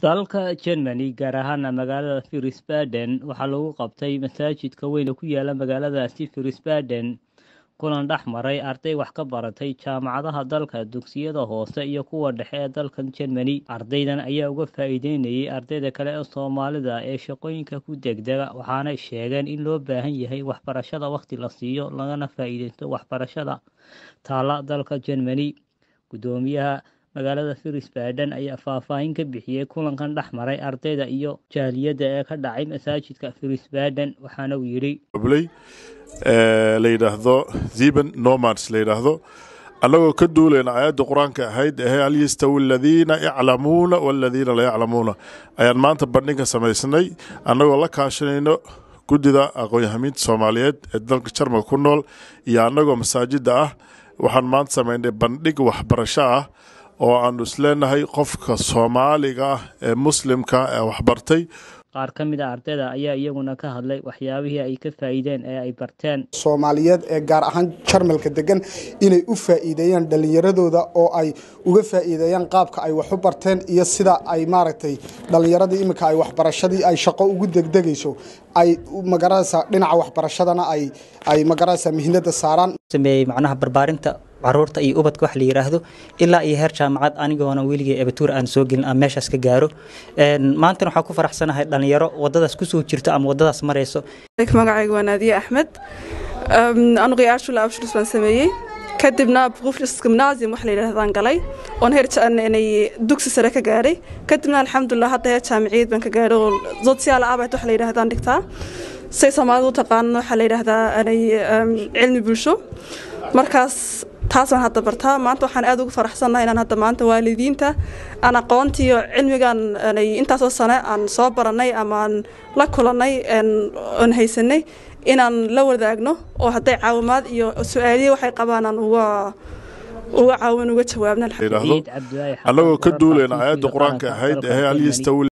dalka Germany gaar ahaana magaalada Wiesbaden waxaa lagu qabtay masaajidka weyn ee ku yaala magaaladaasi Wiesbaden kulan dhex maray arday wax ka baratay jaamacadaha dalka dugsiyada hoose iyo kuwa dhexe ee dalkan Germany ardaydan ayaa uga faa'iideynayay ardayda kale ee Soomaalida ee shaqooyinka ku degdega waxaana sheegeen in loo baahan yahay waxbarashada waqti la siiyo lagana faa'iideysto waxbarashada taala dalka Germany gudoomiyaha magaalada Wiesbaden ayaa faahfaahin ka bixiyay kulankan dhex maray ardayda iyo jaaliyadda ee ka dhacay masaajidka Wiesbaden waxaana uu yidhi blay la yidhaahdo ziban nomads la yidhaahdo annagoo ka duulayna aayadda qur-aanka ahayd ehe hal yastawi aladiina yaclamuuna waladiina la yaclamuuna ayaan maanta bandhiga samaysnay annagoo la kaashanayno guddida aqoon-yahamiinta soomaaliyeed ee dalka jarmalka ku nool iyo annagoo masaajidda ah waxaan maanta samaynay bandhig waxbarasho ah oo aanu isleenahay qofka soomaaliga ah ee muslimka ee waxbartay qaar ka mid a ardayda ayaa iyaguna ka hadlay waxyaabihii ay ka faa'iideen ee ay barteen soomaaliyeed ee gaar ahaan jarmalka degan inay u faa'iideeyaan dhallinyaradooda oo ay uga faa'iideeyaan qaabka ay wax u barteen iyo sida ay maaragtay dhallinyaradii iminka ay waxbarashadii ay shaqo ugu degdegayso ay magaraysa dhinaca waxbarashadana ay ay magaraysa mihnada saaraan sameeyey macnaha barbaarinta caruurta iyo ubadka wax la yiraahdo ilaa iyo heer jaamacad anigoona weligay abatuur aan soo gelin aan meeshaas ka gaaro maantana waxaan ku faraxsanahay dhalinyaro wadadaas kusoo jirto ama wadadaas marayso magacayga waa naadiye axmed anugu yaashula abshurus baan sameeyey kadibna buqufris gimnaasium wax la yidhahdaan galay oon heer dugsi sare ka gaadhay kadibna alxamdulilah hadda heer jaamiciyad baan ka gaadhay oo social abat wax la yidhahdaan dhigtaa say soomaalida u taqaano waxaa la yidhaahdaa anay cilmi bulsho markaas taasaan hadda bartaa maanta waxaan aad ugu faraxsannahay inaan hadda maanta waalidiinta aan aqoontiiyo cilmigan intaasoo sane aan soo barannay ama aan la kulannay oon haysanay inaan la wadaagno oo hadday caawimaad iyo su-aaliye waxay qabaan aan uga uga caawin uga jawaabna annagoo ka duulayna aayadda qur-aanka ahayd ehe hal yastawi